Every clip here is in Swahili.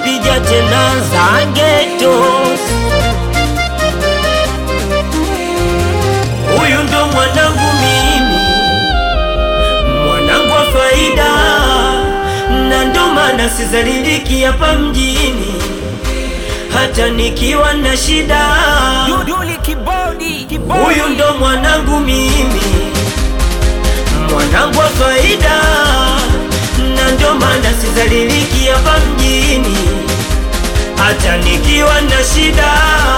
pija tena zangetos huyu ndo mwanangu mimi mwanangu wa faida na ndo maana sizaliliki hapa mjini hata nikiwa na shida Duduli kibodi, kibodi. huyu ndo mwanangu mimi mwanangu wa faida na ndo maana sizaliliki hapa mjini hata nikiwa na shida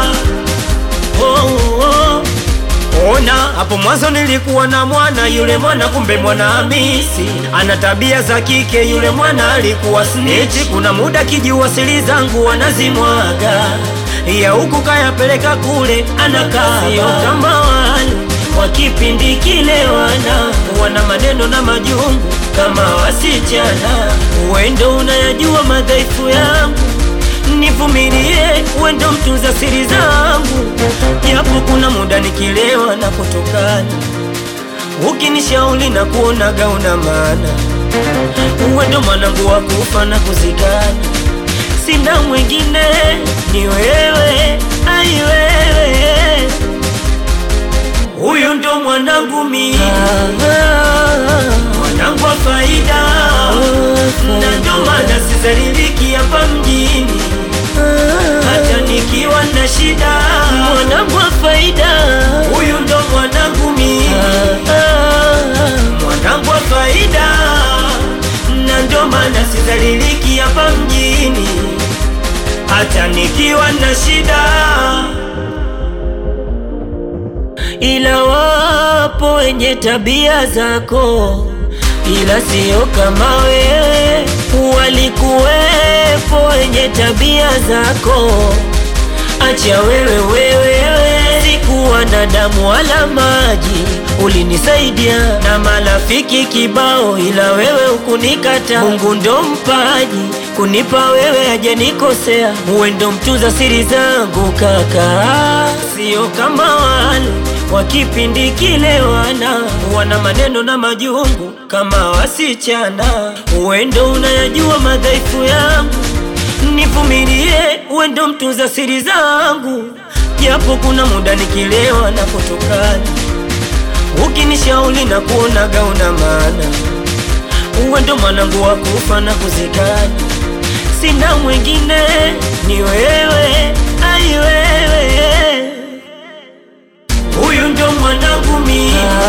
oh, oh. Ona hapo mwanzo nilikuwa na mwana yule mwana, kumbe mwana Hamisi ana tabia za kike. Yule mwana alikuwa snitch, kuna muda kijiwasili zangu wanazimwaga ya huku kayapeleka kule, anakaa sio kama wale wa kipindi kile, wana wana maneno na majungu kama wasichana. Wendo unayajua madhaifu yangu nivumilie, wendo mtunza siri zangu, japo kuna muda nikilewa na kutokana, ukinishauri na kuonaga una maana, wendo mwanangu wa kufa na kuzikana, sina mwingine ni wewe, ai wewe, huyu ndo mwanangu mimi, mwanangu wa faida, na ndo maana sizaliliki hapa mjini hata nikiwa na shida, mwanangu wa faida, huyu ndo mwanangu mimi, mwanangu wa faida, na ndo maana sizaliliki hapa mjini, hata nikiwa na shida, ila wapo wenye tabia zako ila sio kama wewe, walikuwepo wenye tabia zako. Acha wewe wewe, sikuwa na damu wala maji, ulinisaidia na marafiki kibao, ila wewe ukunikata. Mungu ndo mpaji kunipa wewe, hajanikosea. Uwe ndo mtunza siri zangu kaka, sio kama wale wa kipindi kile, wana wana maneno na majungu kama wasichana. Uwendo unayajua madhaifu yangu, nivumilie, uwe ndo mtunza siri zangu, japo kuna muda nikilewa na kutokana, ukinishauri na kuonaga una maana, uwe ndo mwanangu wa kufa na kuzikana, sina mwingine ni wewe, ai wewe huyu ndo mwanangu mimi,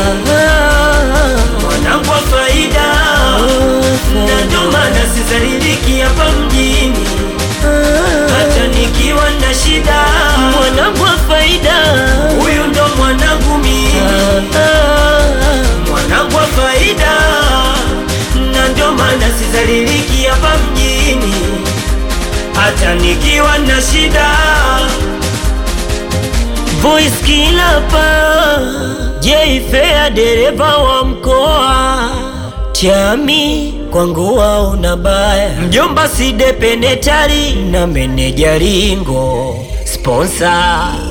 mwanangu wa faida, na ndo maana sizaliliki hapa mjini, hata nikiwa na shida, mwanangu wa faida, huyu ndo mwanangu mimi, mwanangu wa faida, na ndo maana sizaliliki hapa mjini, hata nikiwa na shida Voice killer pa J-Fair dereva wa mkoa Chami kwangu una baya Mjomba side penetari na meneja ringo Sponsor